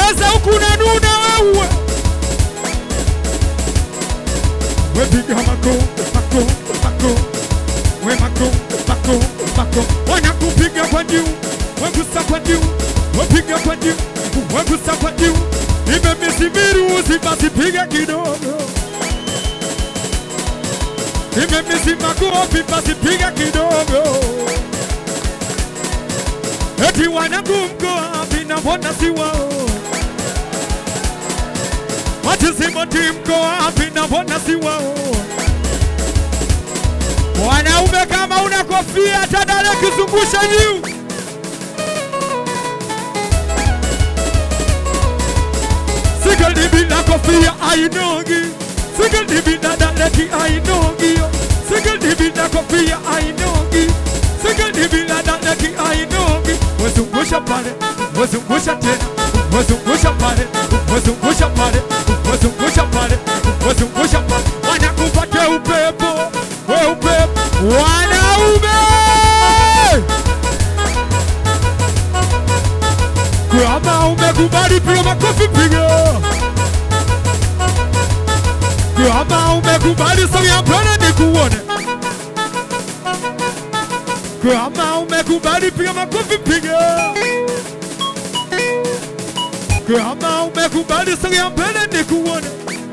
cheza huku unanuna wewe wepiga mako mako mako we mako mako mako wanakupiga kwa juu wegusa kwa juu wepiga kwa juu wegusa kwa juu imemisibiruzi basi piga kidogo imemizima kofi basi piga kidogo eti wanangu mko wapi na mbona si wao Watizimoti mko wapi na mbona si wao? Wanaume kama una kofia tadale kizungusha juu. Sigeli bila kofia ainogi, sigeli bila daleki ainogi, sigeli bila kofia ainogi, sigeli bila daleki ainogi. Wezungusha pale, wezungusha tena, wezungusha pale, wezungusha pale, wezungusha pale, wezungusha pale, wanakupatia upepo, we upepo, wanaume kama umekubali piga makofi piga. Kama umekubali sogea mbele nikuone. Kama umekubali piga makofi piga. Kama umekubali sogea mbele nikuone.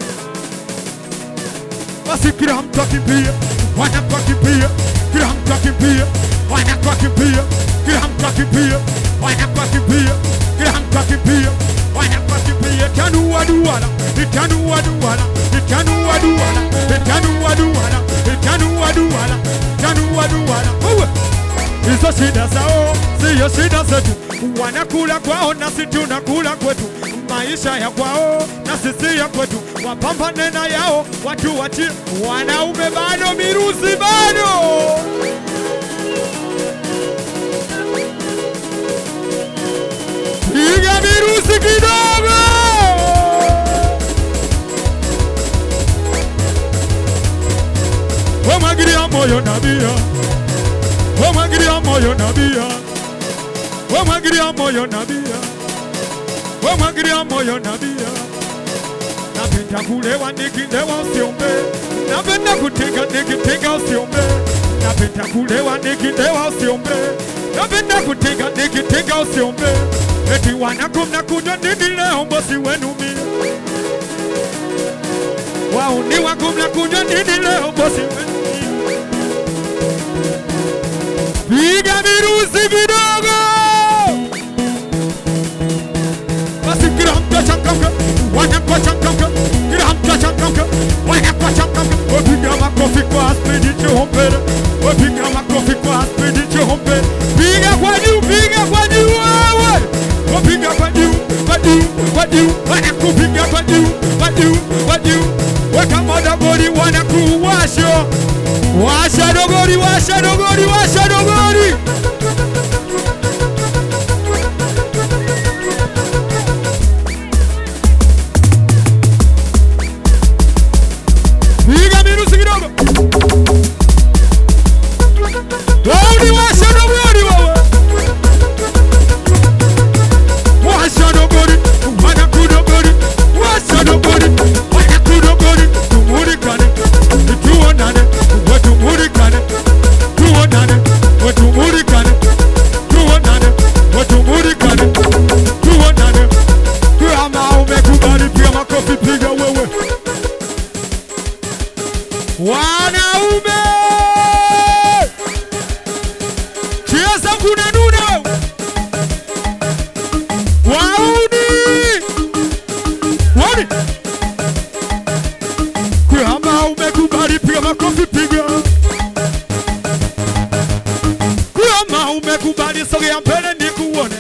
Basi kila mtu akimbia, wanakuwa kimbia, kila mtu akimbia, wanakuwa kimbia, kila mtu akimbia, wanakuwa kimbia, kila mtu akimbia, wanakuwa kimbia, tanua duara, tanua duara, tanua duara, tanua duara, tanua duara, tanua duara. Uwe. Hizo shida zao siyo shida zetu, wanakula kwao nasi tunakula kwetu, maisha ya kwao na sisi ya kwetu, wapambane na yao watu wachie. Wanaume bado, miruzi bado. Piga miruzi kidogo. Wamwagilia moyo nabia wamwagilia moyo nabia, wamwagilia moyo nabia, wamwagilia moyo nabia. Napenda kulewa nikilewa usiombe, napenda kutega nikitega usiombe, napenda kulewa nikilewa usiombe, napenda kutega nikitega usiombe. Eti wanako mnakunywa nini leo bosi wenu mie? Wauni wako mnakunywa nini leo bosi wenu mie? Piga virusi vidogo, basi kila mtu achangamke, wanakuwa changamke, kila mtu achangamke, wanakuwa changamke. Wapiga makofi kwa spidi chohombele, wapiga makofi kwa spidi chohombele. Piga kwa juu, piga kwa juu wewe, wapiga kwa juu, kwa juu, kwa juu, wanakupiga kwa juu, kwa juu, kwa juu. Weka moda goli, wanakuwasha washa dogori, washa dogori, washa dogori. Piga mirusi kidogo. Dogori, washa dogori wewe. Washa dogori, wanakudogori. Washa dogori, wanakudogori. Tumulikane, tuonane, watumulikane. Tuonane, watumulikane. Tuonane, watumulikane. Tuonane. Kama umekubali piga makofi, piga wewe. Wanaume cheza kuna nuna wewe. Wauni wani kama umekubali piga makofi piga. Kama umekubali sogea mbele nikuone.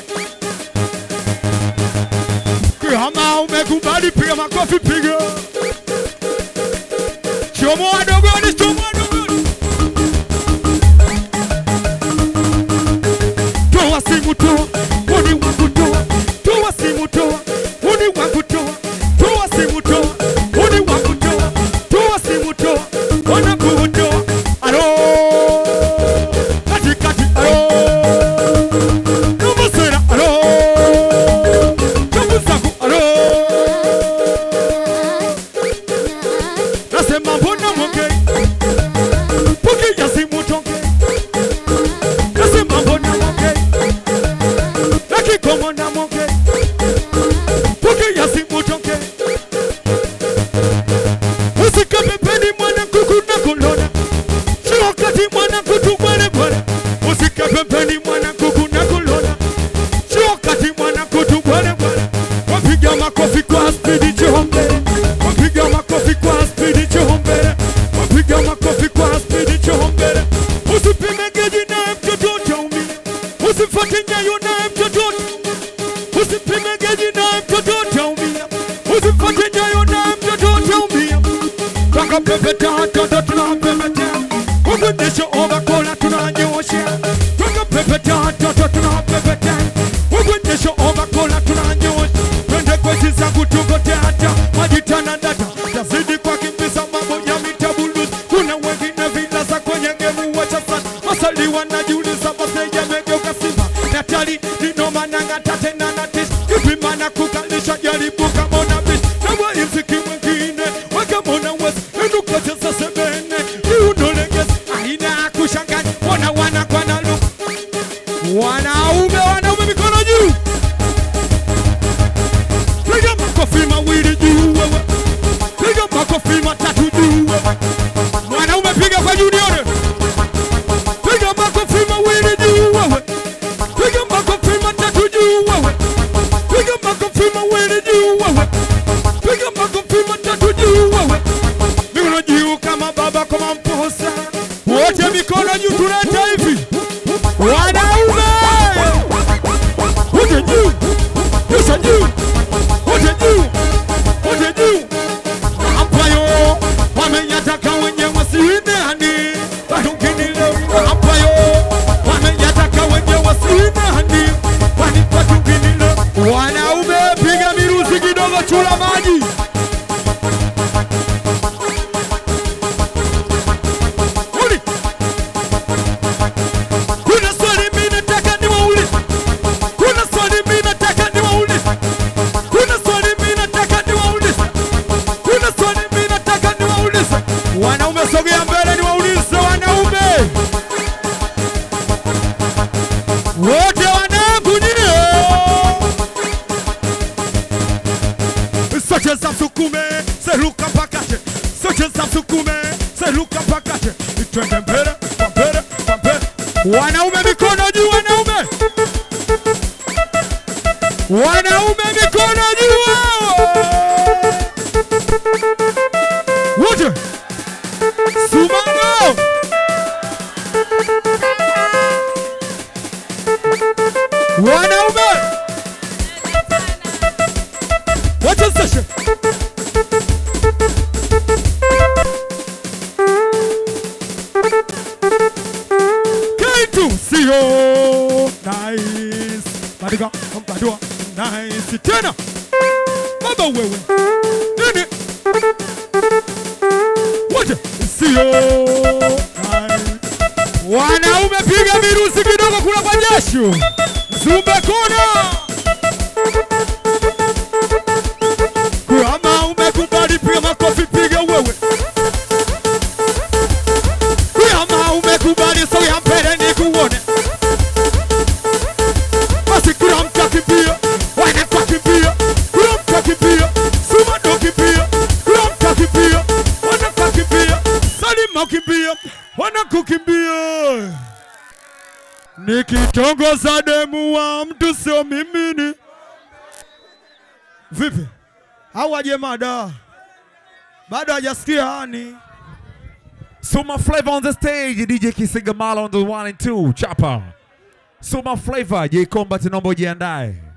Kama umekubali piga makofi piga. Chomoa dogoni, chomoa dogoni. Toa simu toa, uni wa kutoa. Toa simu toa, uni wa kutoa. Toa simu toa, uni wa kutoa. Toa simu toa, wana kutoa. Alo, kati kati, alo. Namusera, alo. Chamu zangu, alo. mwana moke pokea simu toke usike pembeni mwana kuku na kulona si wakati mwana kutu bwele bwele usike pembeni mwana kuku na kulona si wakati mwana kutu bwele bwele wapiga makofi kwa spidi chombele wapiga makofi kwa spidi chombele wapiga makofi kwa spidi chombele usipime geji naye mtoto utaumia usifuate nyayo naye mtoto usipime geji naye mtoto utaumia usifuate nyayo naye mtoto utaumia twakapepeta watoto tunawapepeta kukunyesha ovakola tunanyoosha twakapepeta watoto tunawapepeta kukunyesha ovakola tunanyoosha twende kwezi za kutugoteata majitana data yazidi kwa kimbiza mambo ya mitabulus kuna wengine vilasa kwenye ngemu wacha sana masali wanajiuliza base yamegeuka simba natali ninomananga tatena na tis kipimana kukalisha jaribu kama una bis na waimsiki mwingine wakamona wes enukacheza sebene iunoleges aina kushanganya wana wana kwa nalu wanaume wanaume mikono juu piga makofi mawili juu wewe piga makofi matatu juu wewe mwanaume piga kwa juu nione piga makofi mawili juu wewe piga makofi matatu juu wewe piga makofi mawili juu wewe piga makofi matatu juu wewe mikono juu kama baba kama mposa wote mikono juu tuleta hivi wanaume wote juu kisha juu wote juu wote juu ampayo wamenyataka wenye wasiinani watunginile ampayo wamenyataka wenye wasiinani wanipatunginile wanaume piga miruzi kidogo chula maji Uli. kuna swali mimi nataka niwaulize kuna swali mimi nataka niwaulize kuna swali mimi nataka niwaulize kuna swali mimi nataka niwaulize wanaume sogea mbele niwaulize wanaume wote wanangu nyie sote za msukume seruka pakate sote za msukume seruka pakate twende mbele kwa mbele kwa mbele wanaume mikono juu wanaume wanaume mikono juu wote sumango wanaume wote seshe kitu sio nice badika mbadua nice tena baba wewe nini wote sio nice wanaume piga virusi kidogo kula kwa jasho zumbe kona kama umekubali piga makofi piga wewe kama umekubali soya mbele nikuone basi kila mtu akimbia wanakuwa kimbia kila mtu akimbia suma ndo kimbia kila mtu akimbia wanakuwa kimbia salima kimbia wanakukimbia nikitongoza demu wa mtu sio mimini vipi au aje mada bado hajasikia hani Suma Flavor on the stage, DJ Kisingamala on the one and two, chapa. Suma Flavor, J Combat naomba ujiandae.